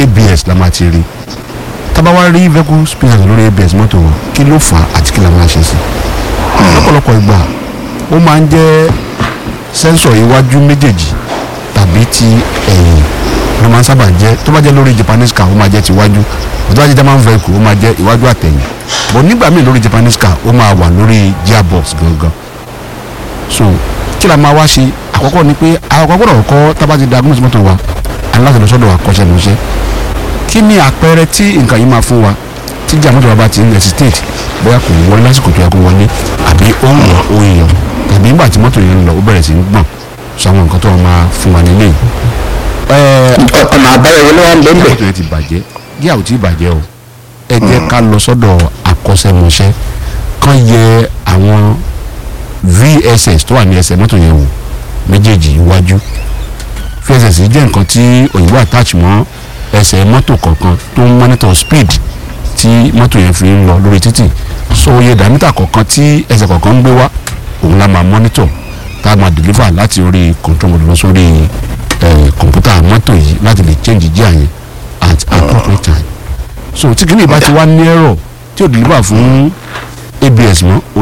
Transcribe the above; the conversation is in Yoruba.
abs la máa ti rí tábà wá rí vehicle speakers lórí abs mọ́tò wa kí ló fà á àti kí la máa ṣe sí lọ́pọ̀lọpọ̀ ìgbà ó máa ń jẹ́ sẹ́ńsọ̀ iwájú méjèèjì tàbí ti ẹ̀yìn ló máa ń sábà jẹ́ tó bá jẹ́ lórí japanese car ó máa jẹ́ ti iwájú tó bá jẹ́ german vehicle ó máa jẹ́ iwájú àtẹ̀yìn bọ̀ nígbà míì lórí japanese car ó máa wà lórí gearbox gangan so kí la máa wá ṣe àkọ́kọ́ ni pé àkọ́kọ́ gbọ́dọ̀ kọ́ tábà ti diagnose mọ́tò wa aláṣẹ lọ sọ́dọ̀ akọ́ṣẹ́mọṣẹ́ kí ni àpẹẹrẹ tí nǹkan yìí máa fún wa tí jà mọ́tò wa bá ti ń hesitate bóyá kò wọlé lásìkò tó yẹ kó wọlé àbí ó ń wọ ó ń yàn tàbí nígbà tí mọ́tò yẹn ń lọ ó bẹ̀rẹ̀ sí ń gbọ̀n sọ àwọn nǹkan tó wọn máa fún wa nílé yìí. ẹ̀ẹ́ ọ̀nà àbáyọ wo ló wà ń bẹ́ẹ̀ bẹ́ẹ̀. mọ́tò yẹn ti bàjẹ́ gíà ò tí ì bàjẹ́ o ẹ jẹ́ ká lọ sọ́dọ̀ akọ́ṣẹ́mọṣẹ́ kán yẹ àwọn vss tó wà ní ẹsẹ̀ mọ́tò yẹn wò méjèèjì iwájú vss jẹ́ nǹkan tí òyìnbó attach mọ́ ẹsẹ̀ mọ́tò kọ̀ọ̀kan tó ń monitor speed tí mọ́tò yẹn fi ń lọ lórí títì so iye dàmítà kọ̀ọ̀kan tí ẹsẹ̀ kọ̀ọ̀kan ń gbé wá òun la máa monitor tá a máa deliver láti orí control module lọ sórí eh, kọ̀ǹpútà mọ́tò yìí láti lè change gear yẹn at appropriate time so tí kìnìún bá ti wá ní ẹ̀rọ tí ò deliver fún abs mọ́ ó